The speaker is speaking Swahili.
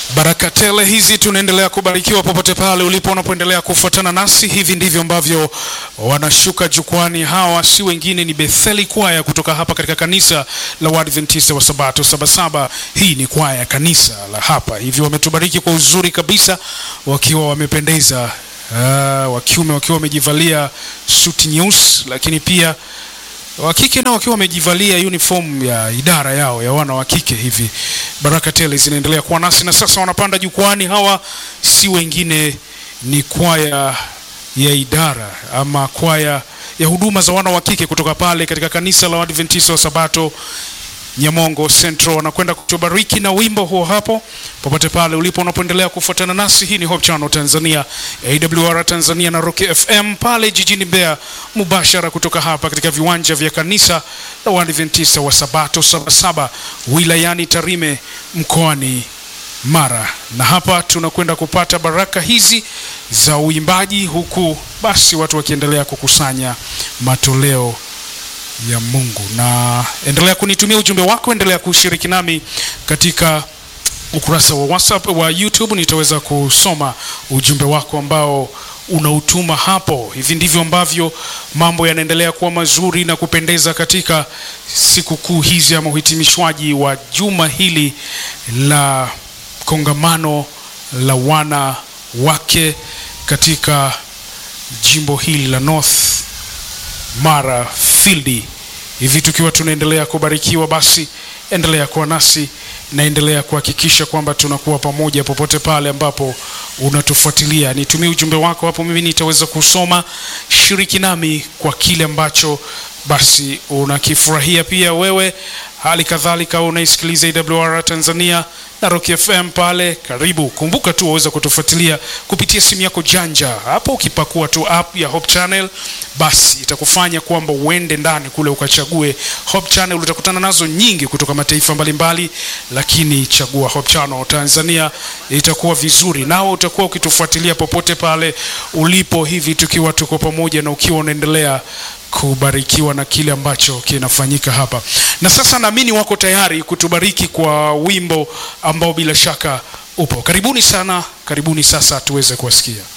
Baraka tele hizi tunaendelea kubarikiwa popote pale ulipo unapoendelea kufuatana nasi. Hivi ndivyo ambavyo wanashuka jukwani. Hawa si wengine ni Betheli kwaya kutoka hapa katika kanisa la Waadventista wa Sabato Sabasaba. Hii ni kwaya ya kanisa la hapa, hivyo wametubariki kwa uzuri kabisa, wakiwa wamependeza, uh, wa kiume wakiwa wamejivalia suti nyeusi, lakini pia wa kike nao wakiwa wamejivalia uniform ya idara yao ya wana wa kike hivi. Baraka tele zinaendelea kuwa nasi, na sasa wanapanda jukwani. Hawa si wengine ni kwaya ya idara ama kwaya ya huduma za wana wa kike kutoka pale katika kanisa la Waadventista wa Sabato Nyamongo Central wanakwenda kutubariki na wimbo huo hapo, popote pale ulipo unapoendelea kufuatana nasi. Hii ni Hope Channel Tanzania, AWR Tanzania na Rock FM pale jijini Mbeya, mubashara kutoka hapa katika viwanja vya kanisa la Waadventista wa Sabato Sabasaba wilayani Tarime mkoani Mara, na hapa tunakwenda kupata baraka hizi za uimbaji, huku basi watu wakiendelea kukusanya matoleo ya Mungu. Na endelea kunitumia ujumbe wako, endelea kushiriki nami katika ukurasa wa WhatsApp wa YouTube, nitaweza kusoma ujumbe wako ambao unautuma hapo. Hivi ndivyo ambavyo mambo yanaendelea kuwa mazuri na kupendeza katika sikukuu hizi ama uhitimishwaji wa juma hili la kongamano la wana wake katika jimbo hili la North Mara Field. Hivi tukiwa tunaendelea kubarikiwa, basi endelea kuwa nasi na endelea kuhakikisha kwamba tunakuwa pamoja popote pale ambapo unatufuatilia. Nitumie ujumbe wako hapo, mimi nitaweza kusoma. Shiriki nami kwa kile ambacho basi unakifurahia pia wewe. Hali kadhalika unaisikiliza AWR Tanzania na Rock FM pale karibu. Kumbuka tu waweza kutufuatilia kupitia simu yako janja hapo, ukipakua tu app ya Hope Channel, basi itakufanya kwamba uende ndani kule ukachague Hope Channel. Utakutana nazo nyingi kutoka mataifa mbalimbali mbali, lakini chagua Hope Channel Tanzania, itakuwa vizuri, nawe utakuwa ukitufuatilia popote pale ulipo, hivi tukiwa tuko pamoja na ukiwa unaendelea kubarikiwa na kile ambacho kinafanyika hapa. Na sasa naamini wako tayari kutubariki kwa wimbo ambao bila shaka upo. Karibuni sana, karibuni sasa tuweze kuwasikia.